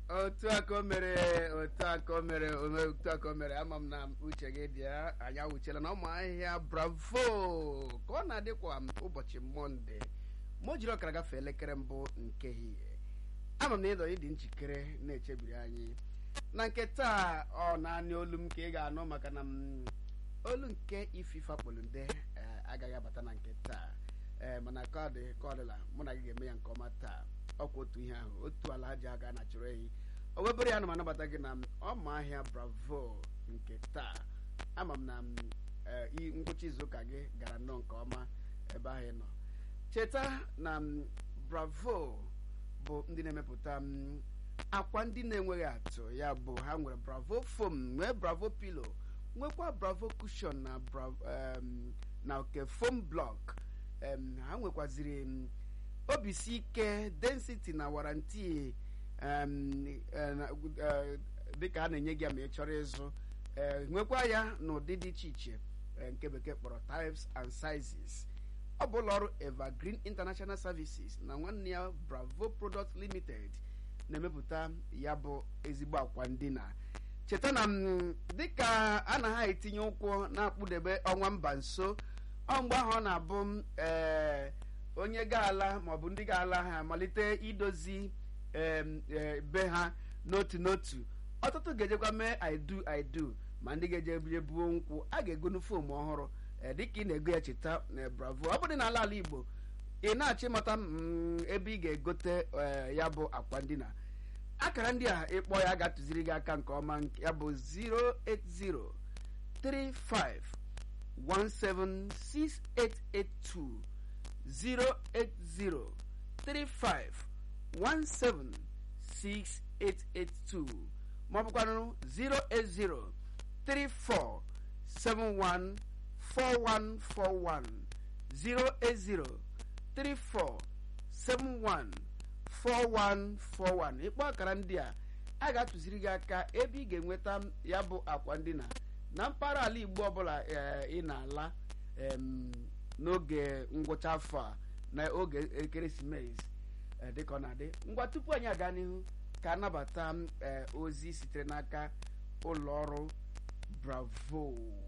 otu aka o mere otu aka o mere ome- otu aka o mere ama m na uche gị dị ya anyị awụchiela na ụmụ ahịhịa bravo ka ọ na-adịkwa m ụbọchị mọnde ma o jiri ọkara gafee elekere mbụ nke ehihie ama m na ịdọ ịdị njikere na-echebiri anyị na nke taa ọ naanị olu m ka ị ga-anụ maka na m olu nke ififa kpolunde agaghị abata na nke taa ee mana ka ọ dị ka ọ dịla mụ na gị ga-eme ya nke ọma taa ọkwa otu ihe ahụ otu ala aja aga na chụrụ ehi o webere ya na m anabata gị na ọma ahịa bravo nke taa ama m na m, ee, i- ngwụcha izuụka gị gara nnọọ nke ọma ebe ahụ ị nọ cheta na m, bravo bụ ndị na-emepụta m, akwa ndị na-enweghị atụ ya bụ ha nwere bravo foam nwee bravo pilo nwekwa bravo cushion na bravo em, na oke foam block em, ha nwekwaziri m, obisi ike density na waranti em, eh, na- eh, dịka a na-enye gị ya ma ị chọrọ ịzụ eh, nwekwa ya n'ụdị dị iche iche eh, nke bekee kpọrọ types and sizes ọ bụ ụlọọrụ evergreen international services na nwanne ya bravo product limited na-emepụta ya bụ ezigbo akwa ndina cheta na m, dịka a na ha etinye ụkwụ na-akpụdebe ọnwa mba nso ọ mgbe ahụ ọ na-abụ m ee onye ga-ala maọbụ ndị ga-ala ha malite idozi em, eh, be ha n'otu n'otu ọtụtụ ga-ejekwa mee idu idu ma ndị ga-eje bie buo nkwụ a ga-egonu fom ọhụrụ eh, dịka ị na-ego ya cheta eh, bravo ọ bụrụ na ala ala igbo ị na-achọ ịmata mm, ebe ị ga-egote eh, ya bụ akwa ndina akara ndị a ịkpọ ya ga-atụziri gị aka nke ọma nke- ya bụ 080 35 176882 080 35 176882 ma ọ bụkwanụ 080 34 71 4141 080 34 71 4141 ịkpọ akara ndị a a ga-atụziri gị aka ebe ị ga-enweta ya bụ akwa ndina na mpaghara ala igbo ọbụla eh, ị na-ala em, n'oge ngwụcha afọ a na oge ekeresimesi eh, dịka ọ na-adị ngwa tupu anyị aga n'ihu ka anabata m, eh, ozi sitere n'aka ụlọ ọrụ bravo